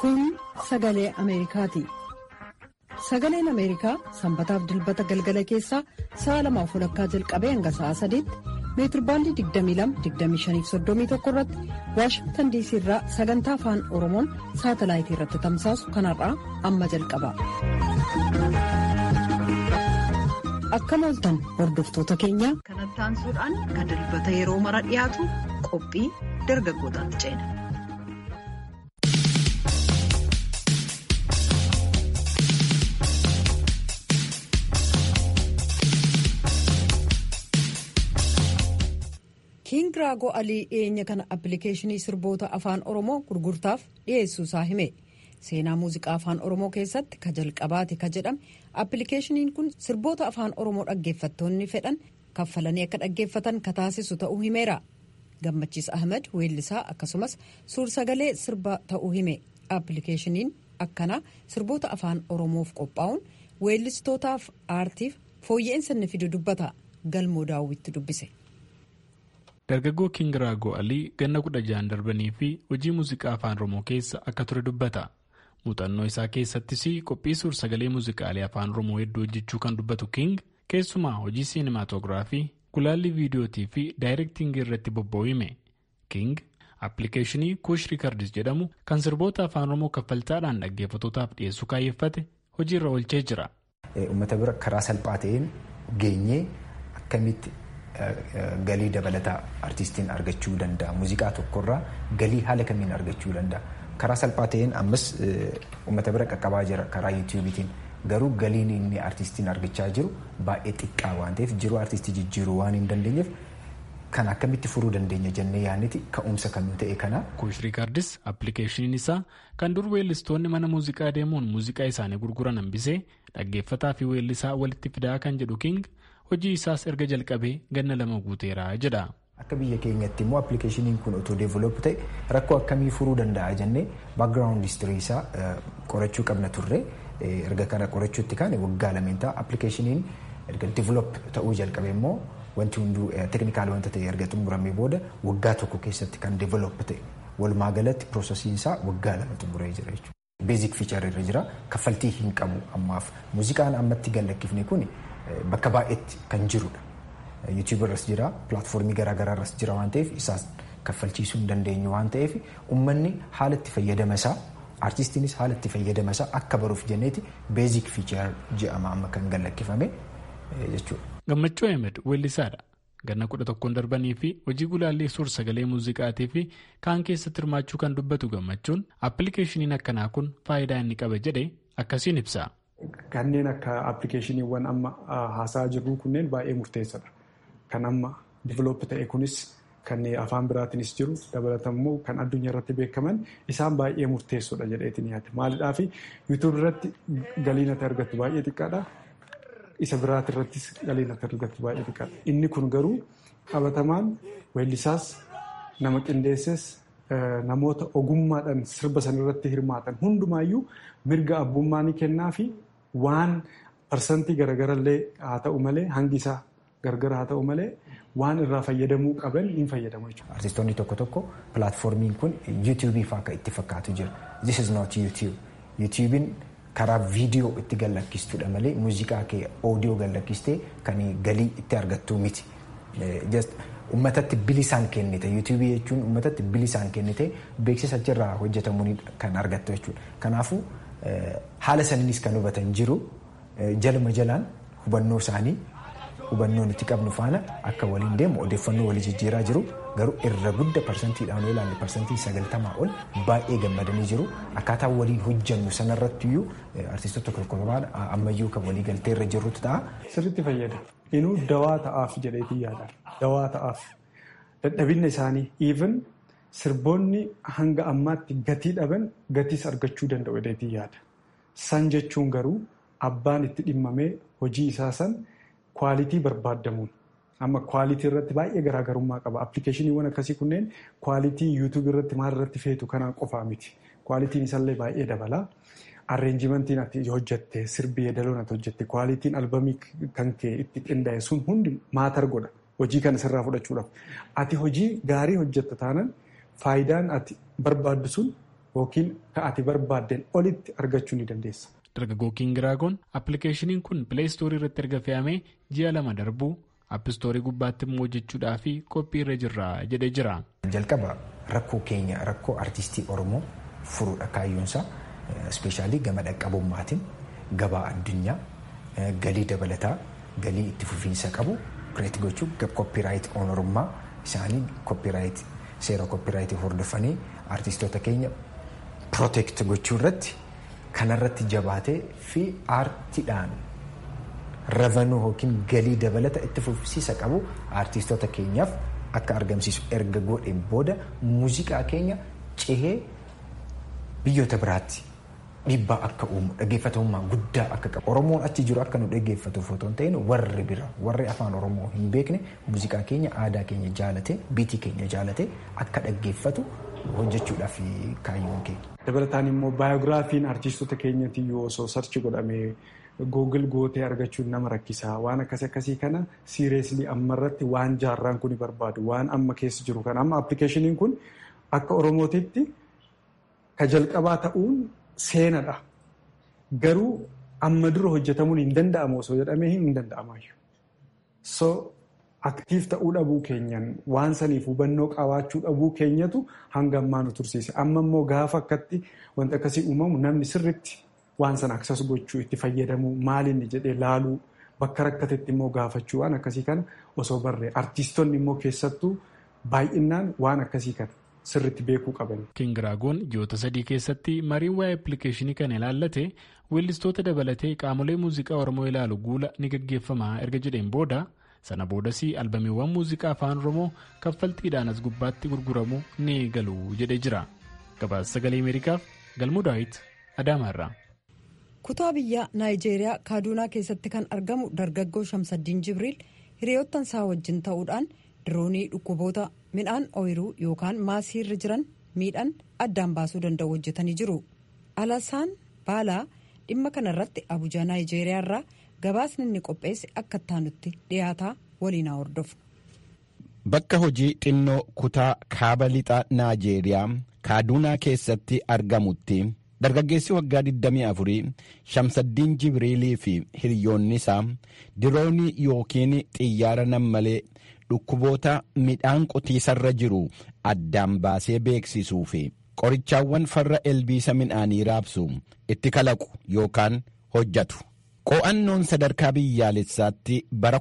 Kun sagalee Ameerikaati. Sagaleen Ameerikaa sanbataaf dilbata galgala keessaa sa'a lamaaf walakkaa jalqabee hanga sa'a sadiitti meetirbaandii 22-25-31 irratti Waashingtan diisii irraa sagantaa afaan Oromoon saatalaayitii irratti tamsaasu kanarraa amma jalqaba. Akkam ooltan hordoftoota keenya. Kanatti aansuudhaan kan dilbata yeroo mara dhiyaatu qophii dargaggootaatti ceena. Kiing Raagoo Alii dhiyeenya kana appilikeeshinii sirboota afaan Oromoo gurgurtaaf dhiyeessuu isaa hime. Seenaa muuziqaa afaan Oromoo keessatti ka jalqabaati ka jedhame appilikeeshiniin kun sirboota afaan Oromoo dhaggeeffattoonni fedhan kaffalanii akka dhaggeeffatan ka taasisu ta'uu himeera. Gammachiis Ahmed weellisaa akkasumas suur-sagalee sirba ta'uu hime. Appilikeeshiniin akkanaa sirboota afaan Oromoof qophaa'uun weellistootaaf aartiif fooyya'insa inni fidu dubbata. Galmoo daawwitti dubbise. Dargaggoo Kiing Raagoo Alii ganna kudha ja'an darbanii fi hojii muuziqaa afaan Oromoo keessa akka ture dubbata. Muuxannoo isaa keessattis qophii suur-sagalee muuziqaalee afaan Oromoo hedduu hojjechuu kan dubbatu Kiing keessumaa hojii siinimaatoogiraafii, gulaallii viidiyootii fi daayirektiingii irratti bobba'uu hime. Kiing appilikeeshinii kuush riikardis jedhamu kan sirboota afaan Oromoo kaffaltaadhaan dhaggeeffatootaaf dhiyeessuu kaayyeffate hojiirra oolchee jira. Uummata bira karaa salphaa ta'een geenyee akkamitti galii dabalataa artistiin argachuu danda'a. Muuziqaa tokkorraa galii haala kamiin argachuu danda'a. Karaa salphaa ta'een ammas uummata bira qaqqabaa jira karaa yuutuubiitiin. Garuu galiin inni artistiin argachaa jiru baay'ee xiqqaa waan ta'eef jiruu artistii jijjiiruu waan hin dandeenyeef kan akkamitti furuu dandeenya jennee yaadniti ka'umsa kan nu ta'e kana. Kuush riikardis appilikeeshiniin isaa kan dur weellistoonni mana muuziqaa deemuun muuziqaa isaanii gurguran hambisee dhaggeeffataa fi weellisaa walitti fidaa kan jedhu King hojii isaas erga jalqabee ganna lama guuteera jedha. Akka biyya keenyatti immoo appilikeeshiniin kun otoo deeveloop ta'e rakkoo akkamii furuu danda'a jennee baakgiraawundi histirii isaa qorachuu qabna turre erga kana qorachuutti kaane waggaa lameen ta'a appilikeeshiniin erga deeveloop ta'uu jalqabe immoo wanti hunduu teeknikaal wanta ta'e erga xumuramee booda waggaa tokko keessatti kan deeveloop ta'e walumaa galatti piroosesiin isaa waggaa lama xumuree jira jechuudha. Beezik fiichar irra jira kaffaltii hin qabu ammaaf muuziqaan ammatti gallakkifne kun bakka baay'eetti kan jirudha. yuutuubii irras jira pilaatfoormii garaagaraa irras jira waan ta'eef isaas kaffalchiisuu hin dandeenyu waan ta'eef uummanni haala itti fayyadama isaa artistiinis haala itti fayyadama isaa akka baruuf jenneeti beezik fiichar jedhama amma kan gallakkifame jechuudha. Gammachuu Ahmed weellisaadha. Ganna kudha tokkoon darbanii fi hojii gulaallii suur sagalee muuziqaatii fi kaan keessatti hirmaachuu kan dubbatu gammachuun appilikeeshiniin akkanaa kun faayidaa inni qaba jedhee akkasiin ibsa. Kanneen akka appilikeeshiniiwwan amma haasaa jirru kunneen baay'ee murteessadha. Kan amma diiveloop ta'e kunis kan afaan biraatiinis jiru dabalatammoo kan addunyaa irratti beekaman isaan baay'ee murteessoodha jedheetiin yaadde. Maaliidhaaf yuutuub irratti galiin ati argattu baay'ee xiqqaadha. Isa biraati irrattis galiin ati argattu baay'ee xiqqaadha. Inni kun garuu qabatamaan weellisaas nama qindeesses namoota ogummaadhaan sirba sanarratti hirmaatan hundumaayyuu mirga abbummaa ni kennaa fi waan parsantii garagarallee haa ta'u malee hangi isaa gargara haa ta'u malee waan irraa fayyadamuu qaban hin fayyadamu jechuudha. Artistoonni tokko tokko pilaatfoormiin kun yuutuubii fa'aa kan itti fakkaatu jira. This is not YouTube. YouTubein karaa viidiyoo itti gallakkistudha malee muuziqaa kee oodiyoo gallakkistee kan galii itti argattu miti. Uummatatti bilisaan kennite yuutuubii jechuun uummatatti bilisaan kennite beeksisa achirraa hojjetamuun kan argattu jechuudha. Kanaafuu haala saniinis kan hubatan jiru jaluma jalaan hubannoo isaanii hubannoo nuti qabnu faana akka waliin deemu odeeffannoo walii jijjiiraa jiru garuu irra gudda parsantiidhaan yoo ilaalle parsantii sagaltamaa ol baay'ee gammadanii jiru akkaataa waliin hojjannu sanarratti iyyuu artistoota tokko tokko ammayyuu kan walii galtee irra jirrutu ta'a. Sirriitti fayyada. Inuu dawaa ta'aaf jedheetii yaada. Dawaa ta'aaf. Dadhabinna isaanii even sirboonni hanga ammaatti gatii dhaban gatiis argachuu danda'u jedheetii yaada. San jechuun garuu abbaan itti dhimmamee hojii isaa san kwaalitii barbaadamuun amma kwaalitii irratti baay'ee garaagarummaa qaba. Appilikeeshiniiwwan akkasii kunneen kwaalitii yuutuubii irratti maal irratti feetu kanaan qofaa miti. Kwaalitiin isallee baay'ee dabala. Arreenjimentiin ati hojjette sirbi yeedaloon ati hojjette kwaalitiin albamii kan kee itti qindaa'e sun hundi maatar godha. Hojii kana sirraa fudhachuudhaaf. Ati hojii gaarii hojjetta taanaan faayidaan ati barbaaddu sun yookiin ka ati barbaaddeen olitti argachuu ni dandeessa. Dargaggoo Kiingiraagoon appilikeeshiniin kun pileestoorii irratti erga fe'amee ji'a lama darbuu appistoorii gubbaatti immoo hojjechuudhaa fi qophii irra jirra jedhee jira. Jalqaba rakkoo keenya rakkoo artistii Oromoo furuudha kaayyoonsaa ispeeshaalii gama dhaqqabummaatiin gabaa addunyaa galii dabalataa galii itti fufiinsa qabu kireet gochuu koppiraayit oonarummaa isaanii koppiraayit seera koppiraayitii hordofanii artistoota keenya pirooteekt gochuu irratti kanarratti jabaatee fi aartiidhaan ravanuu yookiin galii dabalata itti fufsiisa qabu aartistoota keenyaaf akka argamsiisu erga godheen booda muuziqaa keenya cehee biyyoota biraatti dhiibbaa akka uumu dhaggeeffatamummaa guddaa akka qabu oromoon achi jiru akka nu dhaggeeffatuuf otoo hin ta'in warri bira warri afaan oromoo hin beekne muuziqaa keenya aadaa keenya jaalate biitii keenya jaalate akka dhaggeeffatu hojjechuudhaaf kaayyoon keenya. Dabalataan immoo baayogiraafiin artistoota keenyatti yoo osoo sarchi godhamee googil gootee argachuun nama rakkisaa waan akkasii akkasii kana siireeslii ammarratti waan jaarraan kun barbaadu waan amma keessa jiru kana amma appilikeeshiniin kun akka oromootitti ka jalqabaa ta'uun seenadha. Garuu amma dura hojjetamuun hin danda'amu osoo jedhamee hin danda'amaayyu. So aktiif ta'uu dhabuu keenyan waan saniif hubannoo qabaachuu dhabuu keenyatu hanga ammaa nu tursiise. Amma immoo gaafa akkatti wanti akkasii uumamu namni sirritti waan sana aksas gochuu itti fayyadamuu maalinni jedhee laaluu bakka rakkatetti immoo gaafachuu waan akkasii kana osoo barree artiistonni immoo keessattuu baay'inaan waan akkasii kana sirritti beekuu qaban. Kiingiraagoon ji'oota sadii keessatti mariin waa'ee appilikeeshinii kana ilaallate weellistoota dabalatee qaamolee muuziqaa Oromoo ilaalu guula ni gaggeeffama erga jedheen booda sana boodas albamiiwwan muuziqaa afaan Oromoo kaffaltiidhaan as gubbaatti gurguramu ni galu jedhee jira. Gabaasa sagalee Ameerikaaf Galmuu Daawit Adaamaarraa. kutaa biyya naayijeeriyaa kaaduunaa keessatti kan argamu dargaggoo shamsaddiin jibriil hiriyoottan isaa wajjin ta'uudhaan diroonii dhukkuboota midhaan ooyiruu yookaan maasiirra jiran miidhan addaan baasuu danda'u hojjetanii jiru alasaan baalaa dhimma kanarratti abuja naayijeeriyaa irraa gabaasni inni qopheesse akka ittaanutti dhiyaataa waliin hordofu. bakka hojii xinnoo kutaa kaaba lixa naayijeeriyaa kaaduunaa keessatti argamutti. dargaggeessi waggaa 24 shamsaddiin jibriilii fi hiriyoonni isaa diroonii yookiin xiyyaara nammalee dhukkuboota midhaan qotiisarra jiru addaan baasee beeksisuu fi qorichaawwan farra ilbiisa midhaanii raabsu itti kalaqu yookaan hojjatu. qo'annoon sadarkaa biyyaalessaatti bara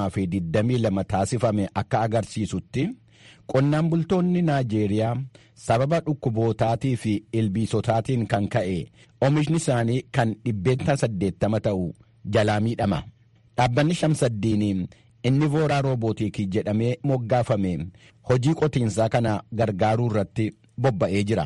2022 taasifame akka agarsiisutti. qonnaan bultoonni naajeeriyaa sababa dhukkubootaatii fi ilbiisotaatiin kan ka'e oomishni isaanii kan dhibbeenta 80 ta'u jalaa miidhama dhaabbanni shamsaddiin inni vooraa roobootiikii jedhamee moggaafame hojii qotiinsaa kana gargaaruu irratti bobba'ee jira.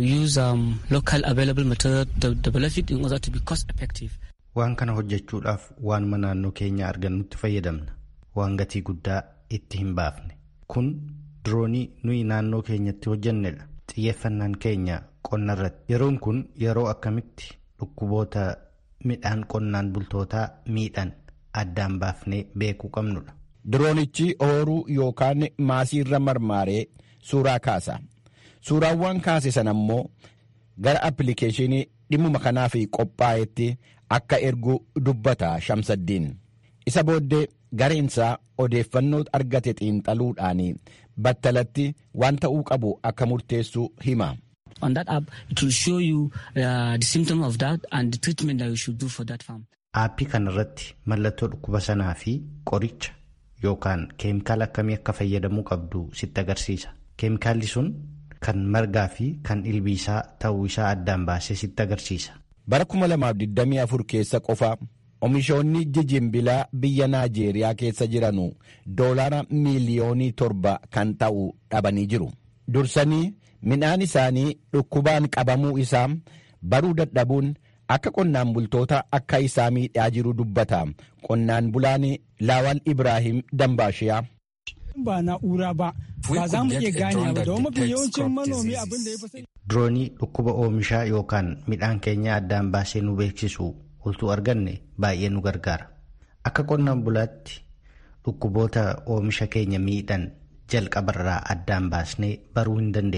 waan kana hojjechuudhaaf waanuma naannoo keenya argannutti fayyadamna waan gatii guddaa itti hin baafne kun. diroonii nuyi naannoo keenyatti hojjannedha xiyyeeffannaan keenya qonna irratti yeroon kun yeroo akkamitti dhukkuboota midhaan qonnaan bultootaa miidhan addaan baafnee beekuu qabnudha. diroonichi ooruu yookaan maasiirra marmaaree suuraa kaasa suuraawwan kaase sana immoo gara appilikeeshinii dhimmuma kanaaf qophaa'etti akka ergu dubbata shamsaddiin isa booddee gareensaa odeeffannoo argate xiinxaluudhaan battalatti waan ta'uu qabu akka murteessu hima. On that app, it will show you uh, the symptom of that and the treatment that you should do for that farm. Aappii kanarratti mallattoo dhukkuba sanaa fi qoricha yookaan keemikaala akkamii akka fayyadamuu qabdu sitti agarsiisa. Keemikaalli sun kan margaa fi kan ilbiisaa ta'uu isaa addaan baasee sitti agarsiisa. Bara 2024 keessa qofa Oomishoonni jijimbilaa biyya Naajeeriyaa keessa jiranu doolaara miiliyoonii torba kan ta'u dhabanii jiru. Dursanii midhaan isaanii dhukkubaan qabamuu isaa baruu dadhabuun akka qonnaan bultoota akka isaa miidhaa jiru dubbata. Qonnaan bulaan Laawal Ibraahim Dambaashiyaa. ba na'ura ba ba za mu iya ganewa ba domin mafi yawancin manomi abin da ya fi Diroonii dhukkuba oomishaa yookaan midhaan keenya addaan baasee nu beeksisu oltuu arganne baay'ee nu gargaara. Akka qonnaan bulaatti dhukkuboota oomisha keenya miidhan jalqabarraa addaan baasnee baruu hin dandeenyu.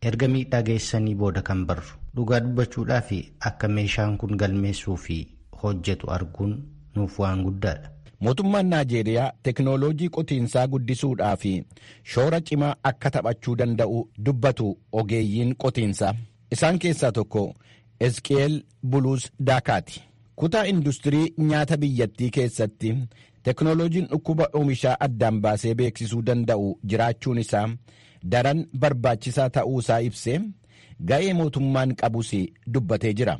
erga miidhaa geessanii booda kan barru dhugaa dubbachuudhaa fi akka meeshaan kun galmeessuu fi hojjetu arguun nuuf waan guddaadha. Mootummaan Naajeeriyaa teknooloojii qotiinsaa guddisuudhaa fi shoora cimaa akka taphachuu danda'u dubbatu ogeeyyiin qotiinsaa. Isaan keessaa tokko Eski'eel Buluus Daakaati. Kutaa industirii nyaata biyyattii keessatti teknooloojiin dhukkuba oomishaa addaan baasee beeksisuu danda'u jiraachuun isaa daran barbaachisaa ta'uu isaa ibsee ga'ee mootummaan qabus dubbatee jira.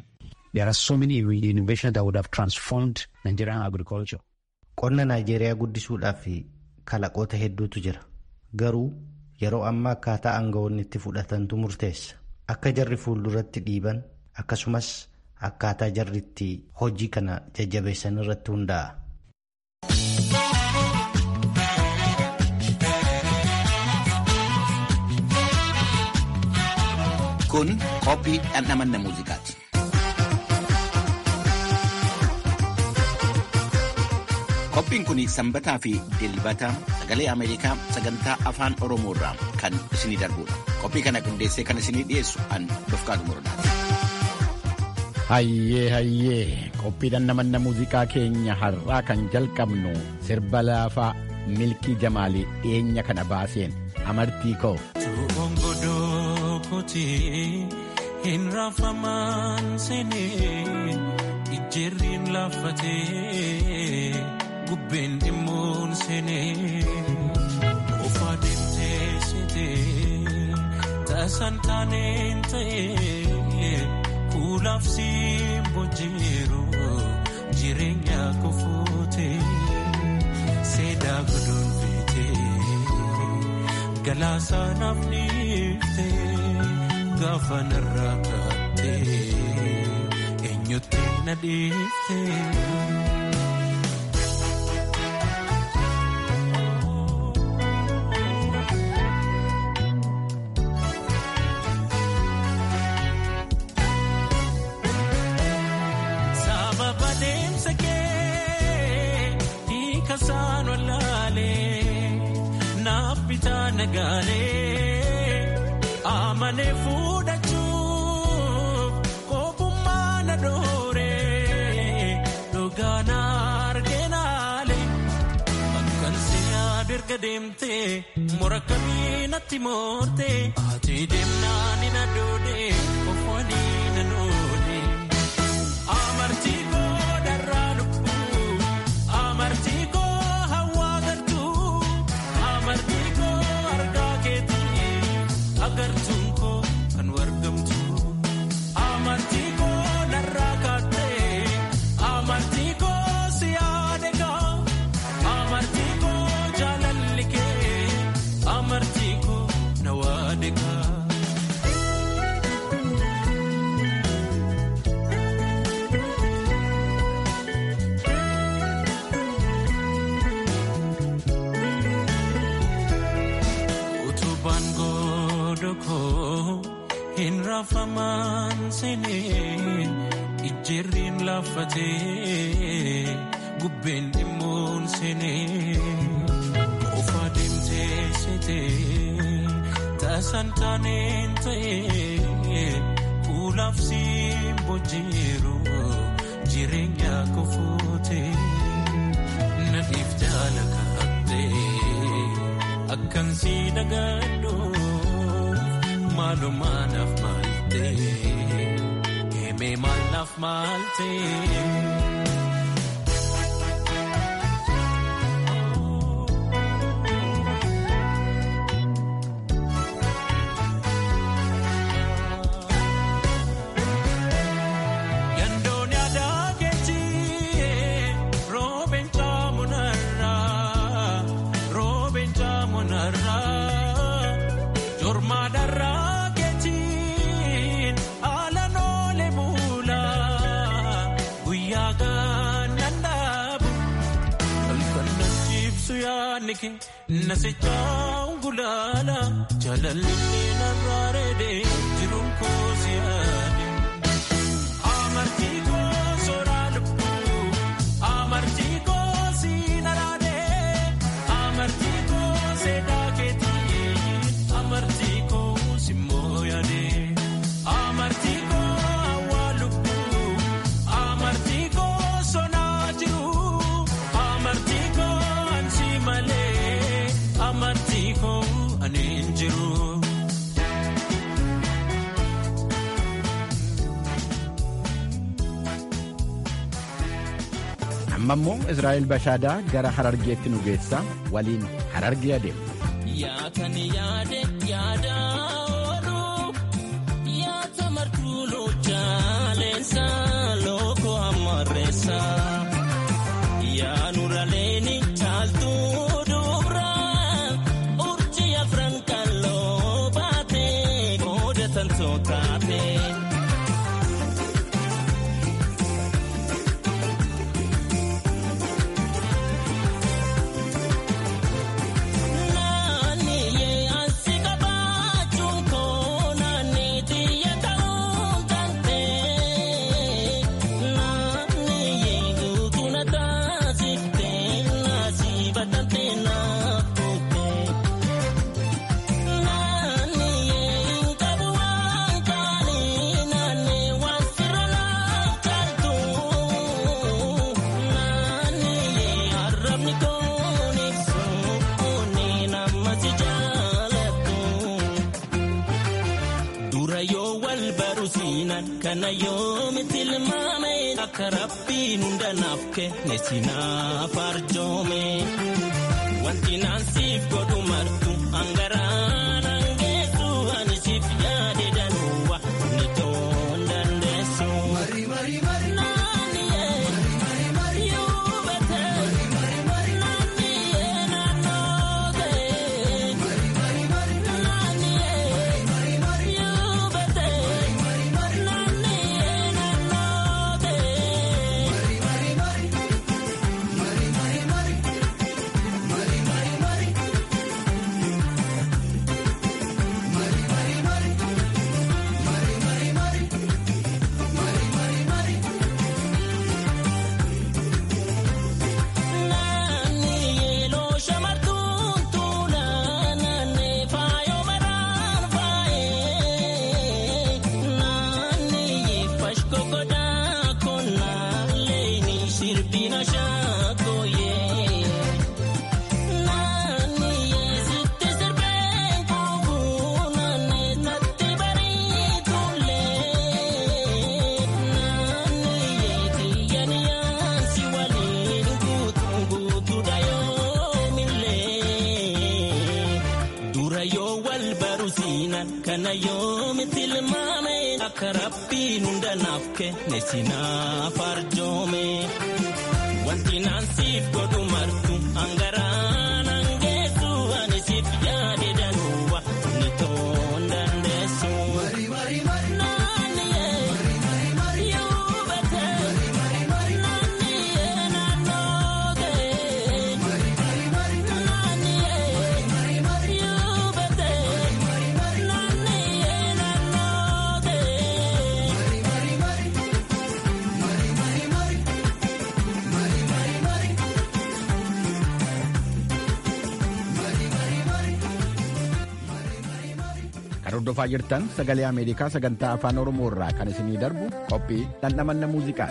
Qonna Naajeeriyaa guddisuudhaaf kalaqoota hedduutu jira. Garuu yeroo ammaa akkaataa aangawoonni itti fudhatantu murteessa. Akka jarri fuulduratti dhiiban akkasumas akkaataa jarri itti hojii kana jajjabeessan irratti hundaa'a. Kun qophii dhandhamanna muuziqaati. Qophiin kun sanbataa fi dilbata sagalee Ameerikaa sagantaa afaan Oromoo irraa kan isinii darbudha. Qophii kana qindeessee kan isinii dhiyeessu an Dofqaatu Morodaati. Hayyee hayyee qophii dhandhamanna muuziqaa keenya har'aa kan jalqabnu sirba laafaa milkii jamaalii dhiyeenya kana baaseen amartii koo. Hin raafamaan seenee ijjeerriin laaffatee gubbeen dhimmuun seenee ofaa deemtee seetee taasaan taaneen ta'ee kuulaaf siin bojjeeru jireenya kofootee seedaa godhuun feetee galaasaanaaf dhiiftee. Gaafa narraa kaattee eenyutti na dhiiftee. Sababa deemsa kee hiika isaan wallaalee naaf bitaa nagaalee. Amane fuudhachuuf kophummaa na dooree dhugaana argeenaale akkan si'aadu erga deemtee mura kamii natti moortee ati deemnaan na doodee ofwanii na noodee amartii koo darraa lubbuu amartii koo hawaa galtuu amartii koo argaa keetii. agartuun koo kan wargamtu amartii koo narraa kaattee amartii koo si yaadegaa amartii koo jaalalli kee amartii koo na waadegaa. Utubaan godhokoo hin raafamaan seenee ijjeerriin laaffatee gubbeen dhimmuun seenee ofaa deemtee seetee taasaan taaneen ta'ee kuulaaf siin bojjeeru jireenya kofootee nadhiif jaala kaattee. Akkan si dagadhuuf maalumaa naaf maaltee himee maal naaf maaltee. Yandoon yaadaa keetii roobeen caamunarraa roobeen caamunarraa jormaa darraa keetiin haalaan oolee bulaa guyyaa gaannaan dhaabu halkan nachiibsu yaadni kee nasichaa ungulaala jaalalli narraa reedee jiruun koo si yaade. Amartii koo soraa lubbuu amartii koo siin araadee amartii koo seedaa keetii amartii koo simmoo amma immoo israa'el bashaadaa gara harargeetti nu geessa waliin harargee adeemu. Yaatan yaade yaada oolu yaata martuu loochaaleensa looko ammarreessa yaanuraleeni caaltuu dubra urjii afran kalloo baate qooda tantoo taate. Kana yoomitti ilmaame akka rabbiin hunda naaf kenne sinaaf arjoome. Wanti naan siif godhu martu hangaraan hangeessu ani siif yaade danuuwa ni toon dandeessu. Kana yoomitti ilmaame akka rabbiin hunda naaf kenne sinaaf arjoome. Wanti naan siif godhu martu hangaraan hangeessu ani siif yaade danuuwa ni toon dandeessu. Kan hordofaa jirtan sagalee Ameerikaa sagantaa afaan Oromoo irraa kan isinii darbu qophii dhandhamanna muuziqaa.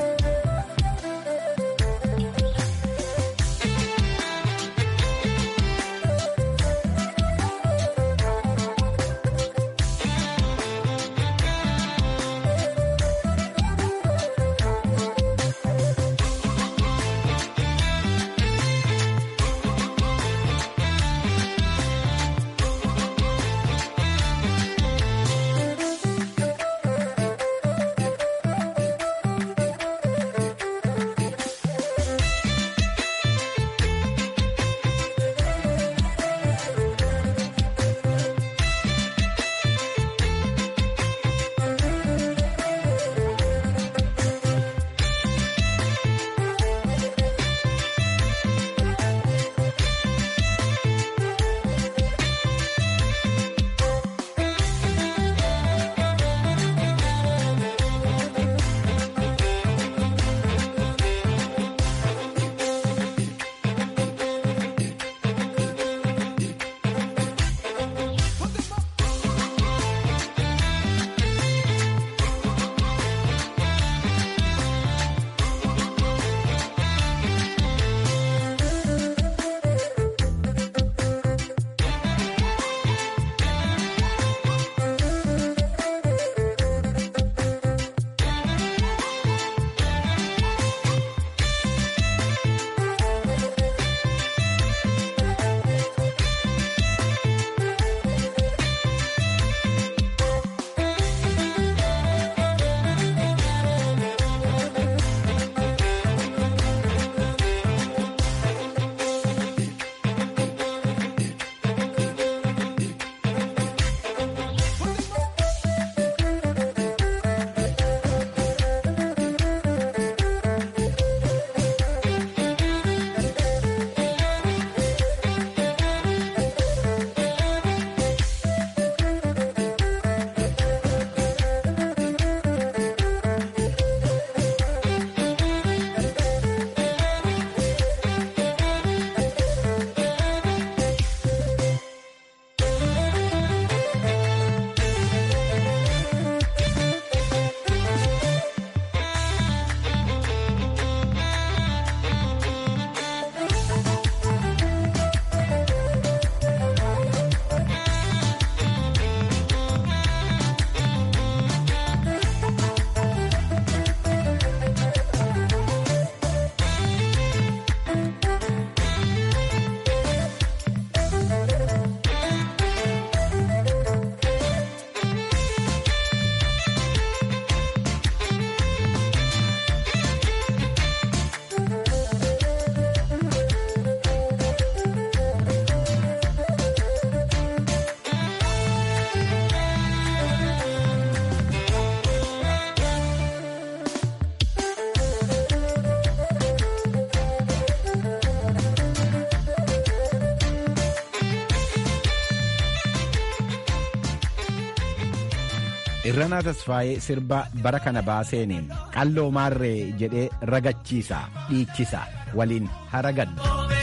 irranaa tasfaayee sirba bara kana baaseeniin qalloo maarree jedhee ragachiisa dhiichisa waliin haragadhu.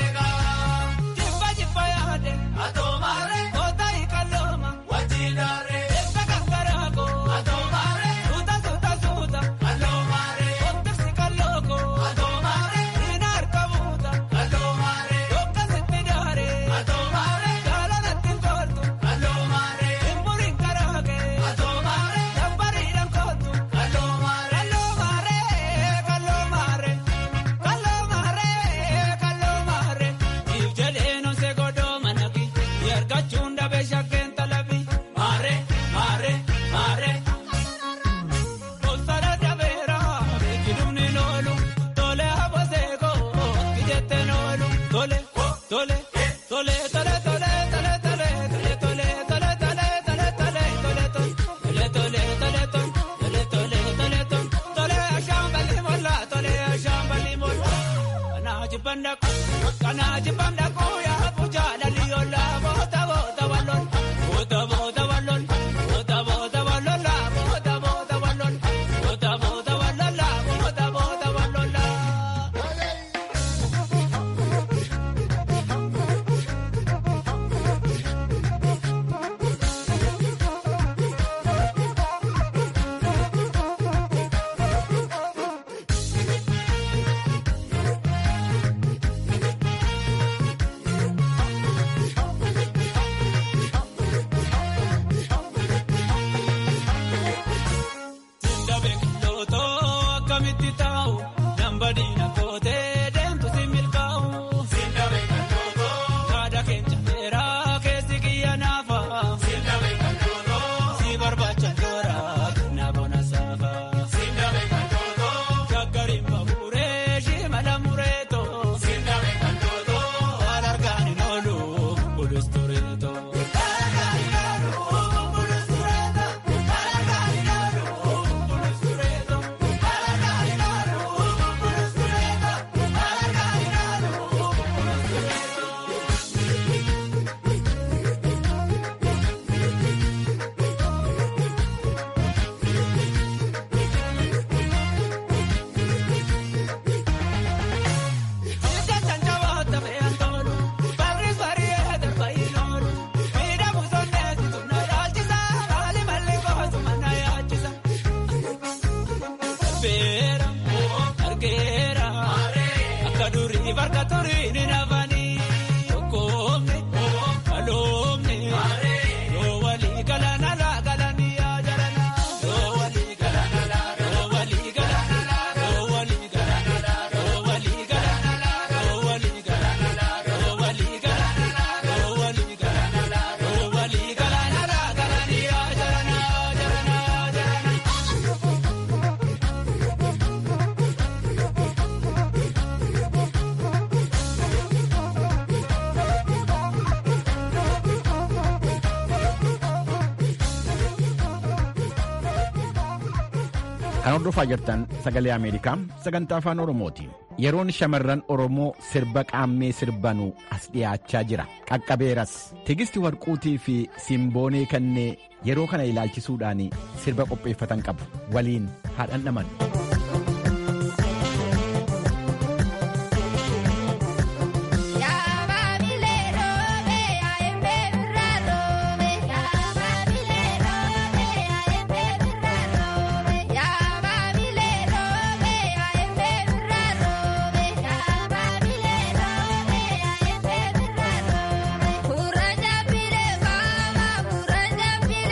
Kan hordofaa jirtan sagalee Ameerikaa sagantaa afaan Oromooti. Yeroon shamarran Oromoo sirba qaammee sirbanuu as dhiyaachaa jira. Qaqqabeeras tigisti warquutii fi simboonee kannee yeroo kana ilaalchisuudhaan sirba qopheeffatan qabu. Waliin haa dhandhamannu.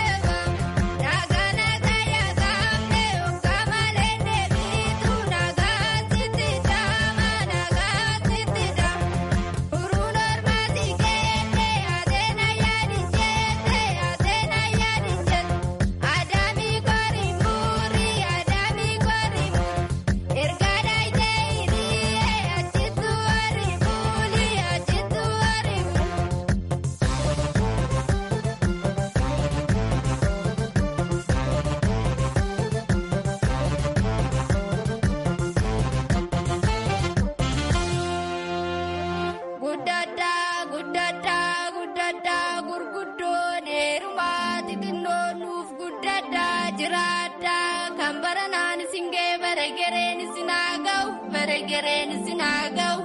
Naga naga ya gamne, ungama lende bitu naga Beregereen sinagau, beregereen sinagau.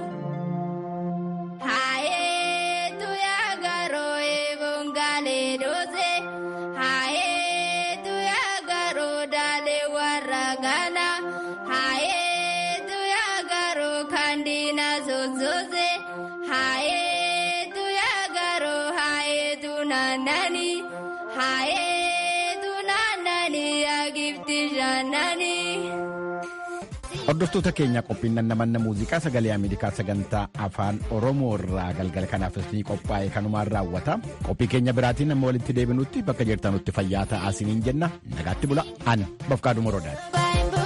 Haye tu ya garo e bongale doze. Haye tu ya garo dale waragana. Haye tu ya garo kandina zozoze. Haye tu ya garo haye tu nanani. Haye tu nanani agifti janani. Hordoftoota keenya qophiin namanna muuziqaa sagalee Ameerikaa sagantaa afaan Oromoo irraa galgala kanaafis ni qophaa'e kanumaan raawwata. Qophii keenya biraatiin amma walitti deebinutti bakka jirtanutti fayyaa ta'aa isiniin jenna. Nagaatti bula. Ani Bafqaaduu Morodaati.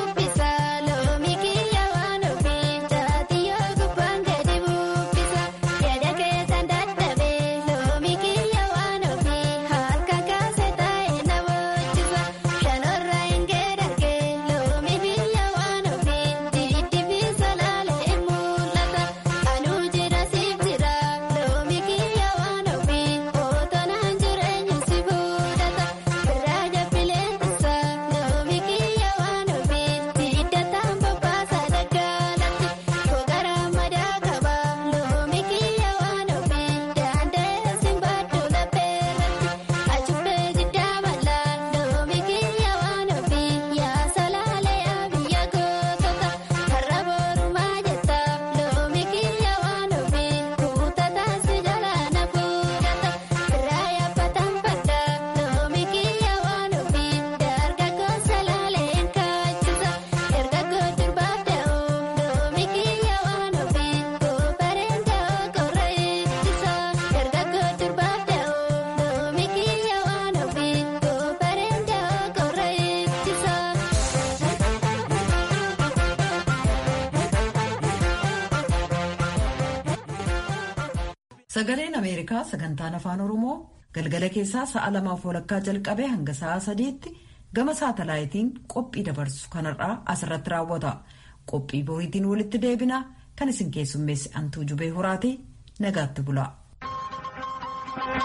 Sagaleen Ameerikaa sagantaan afaan Oromoo galgala keessaa sa'a lamaaf walakkaa jalqabee hanga sa'a sadiitti gama saatalaayitiin qophii dabarsu kanarraa asirratti raawwata. Qophii boriitiin walitti deebina kan isin keessummeessi antuu jubee horaati nagaatti bula.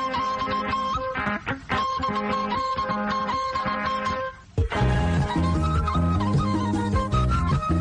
Thank you.